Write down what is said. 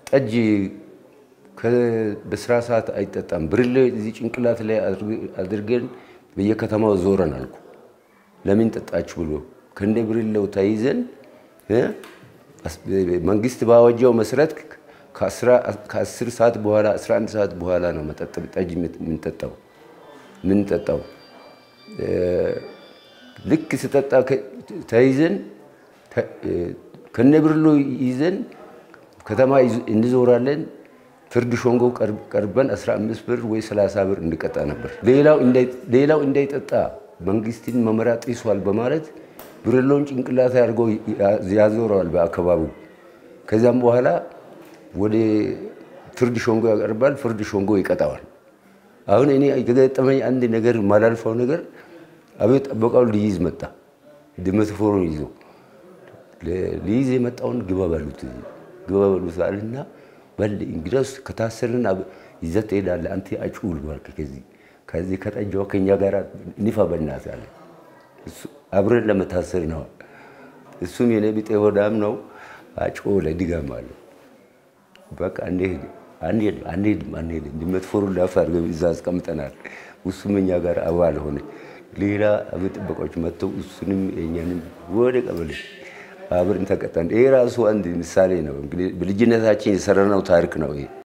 ጠጅ በስራ ሰዓት አይጠጣም። ብርሌ እዚህ ጭንቅላት ላይ አድርገን በየከተማው ዞረን አልኩ። ለምን ጠጣችሁ ብሎ ከእንደ ብርሌው ተይዘን መንግስት ባወጀው መሰረት ከአስር ሰዓት በኋላ 11 ሰዓት በኋላ ነው መጠጥ ጠጅ የምንጠጣው የምንጠጣው። ልክ ስጠጣ ተይዘን ከነብርሎ ይዘን ከተማ እንዞራለን። ፍርድ ሾንጎ ቀርበን 15 ብር ወይ 30 ብር እንቀጣ ነበር። ሌላው እንዳይጠጣ መንግስትን መመሪያ ጥሷል በማለት ብርሎን ጭንቅላት አድርጎ ያዞረዋል በአካባቢው። ከዚያም በኋላ ወደ ፍርድ ሾንጎ ያቀርባል። ፍርድ ሾንጎ ይቀጣዋል። አሁን እኔ የገጠመኝ አንድ ነገር ማላልፈው ነገር አቤት ጠበቃው ሊይዝ መጣ። ድመትፎሩን ይዞ ሊይዝ የመጣውን ግባ በሉት ግባ በሉት አለና በል እንግዲያውስ ከታሰርን ይዘህ ትሄዳለህ አንተ አጭውል እባክህ ከዚህ ከዚህ ከጠጃው ከኛ ጋር ንፋ በእናትህ አለ። አብረን ለመታሰር ነው። እሱም የኔ ቢጤ ሆዳም ነው። አጭውለ ድጋም አለ። በቃ እንሄድ አንሄድም አንሄድም አንሄድም ድመትፎሩን ላፍ አድርገን እዛ አስቀምጠናል። እሱም እኛ ጋር አባል ሆነ። ሌላ አቤት ጥበቃዎች መጥተው እሱንም የኛንም ወደ ቀበሌ አብረን ተቀጣን። ይሄ ራሱ አንድ ምሳሌ ነው። እንግዲህ በልጅነታችን የሰራነው ታሪክ ነው ይሄ።